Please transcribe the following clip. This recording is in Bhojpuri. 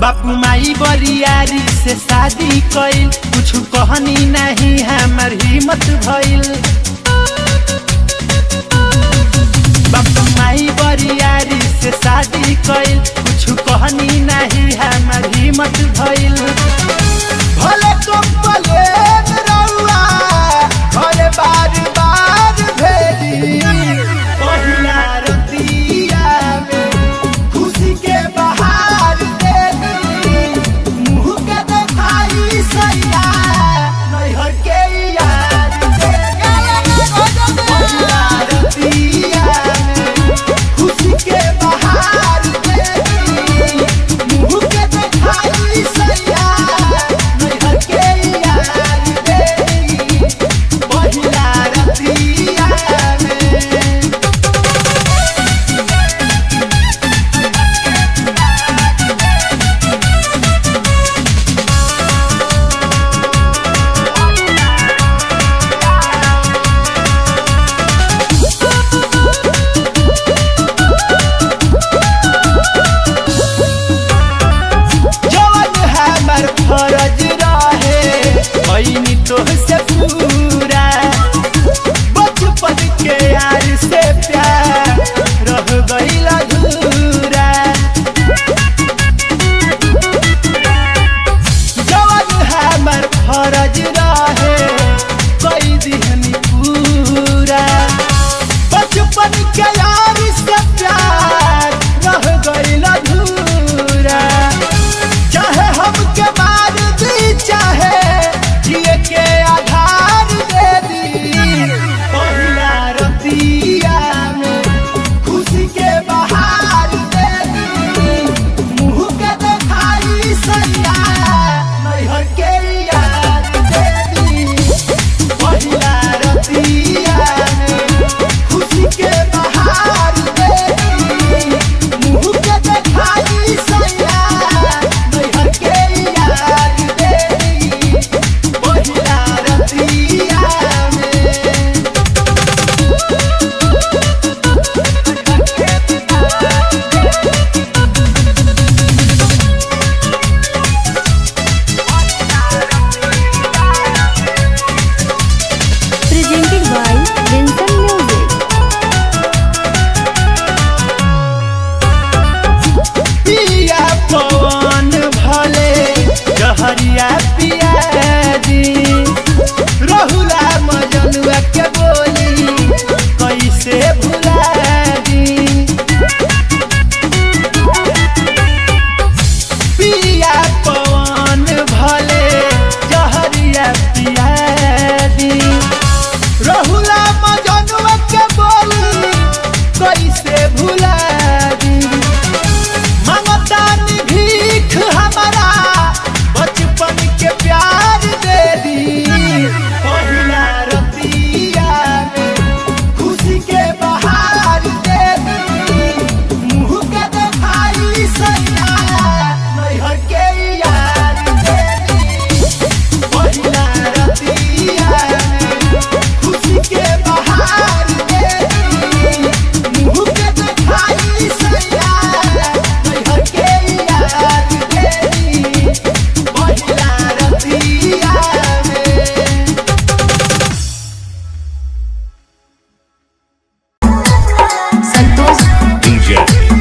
बापू माई बरियारी से शादी कइल कुछ कहनी नहीं हमर हिम्मत भइल बापू माई बरियारी से शादी कइल कुछ कहनी नहीं हमर हिम्मत भइल भले तुम भले रउआ भले बार बार भेली पहिला रतिया में खुशी के बहार देली मुँह के देखाई सैया नैहर के यार देली पहिला रतिया में खुशी के बहार देली मुँह के देखाई सैया नैहर के यार देली पहिला रतिया में जवन हमर फरज रहे पैनी तोहसे पूरा बचपन के यार से प्यार रह गईल अधूरा जवन हमर फरज रहे कई दिहनी पूरा बचपन के यार से प्यार रह गईल अधूरा चाहे हमके मार दी चाहे जिए के आधार दे दी पहिला रतिया में खुशी के बहार दे दी मुँह के देखाई सैया नैहर के याद दे दी पहिला रतिया में खुशी के बहार दे दी मुँह के देखाई सैया नैहर के याद दे दी पहिला रतिया में presented by Vincent Music. पिया पवन भले जहरिया पिया दी रहुला मजनुआ के बोली कैसे भुला दी पिया पवन भले जहरिया पिया दी रहुला मजनुआ के बोली कैसे भुला दी ममतानी भीख हमारा बचपन के प्यार दे दी पहिला रतिया में खुशी के बहार दे दी मुँह के देखाई सैया नैहर के यार दे दी पहिला रतिया में खुशी के बहार दे दी मुँह के देखाई सैया नैहर के यार दे दी पहिला रतिया में संतोष DJ